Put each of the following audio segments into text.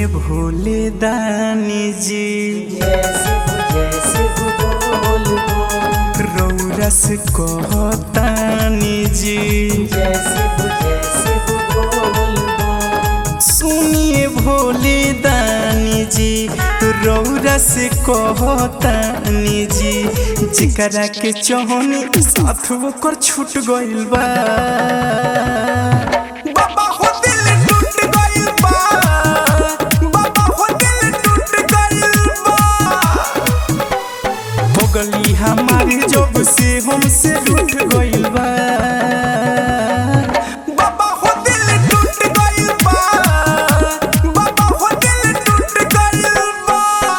सुनिए भोले दानी जी रौरा से कहतानी जी सुनिए भोले दानी जी रौरा से कहतानी जी जिकरा के चौहनी साथ ओकर छूट गइल बा बाबा हो दिल टूट गइल बा बाबा हो दिल टूट गइल बा हो गली हमारी जब से हमसे रूठ गइल बा बाबा हो दिल टूट गइल बा बाबा हो दिल टूट गइल बा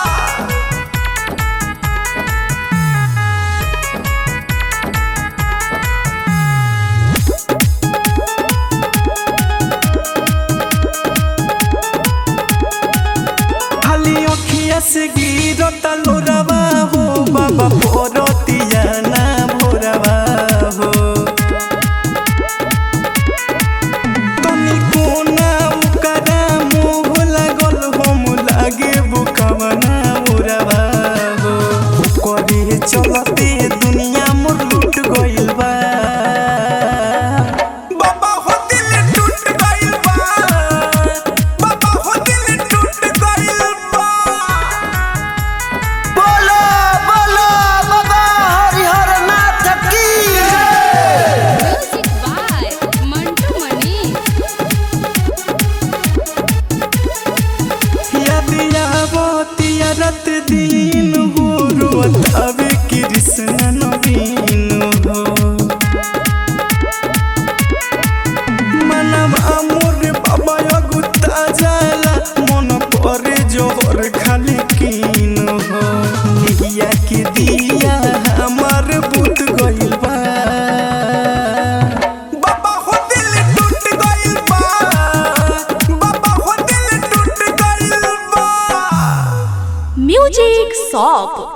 खाली अखिया से गिरता लोरावा हो बाबा भोरतिया ना भोरावा हो तनी कोना उकरा मोह लागल हम लागे बुकवना उरावा हो ओकरे चलते दुनिया मोर लूट गइल बा बाबा हो दिल टूट गइल बा बाबा हो दिल टूट गइल बा बोलो बोलो बाबा हरिहर नाथ की Music by Mantu Mani. यदिया बतिया रात दिन हो रोत अबे कृष्ण नवीन हो मनम अमोर बाबा अगुता जाला मन परे जोहर खाली कीन हो निहिया के दिया हमार बुत गइल बा बाबा हो दिल टूट गइल बा बाबा हो दिल टूट गइल बा Music Shop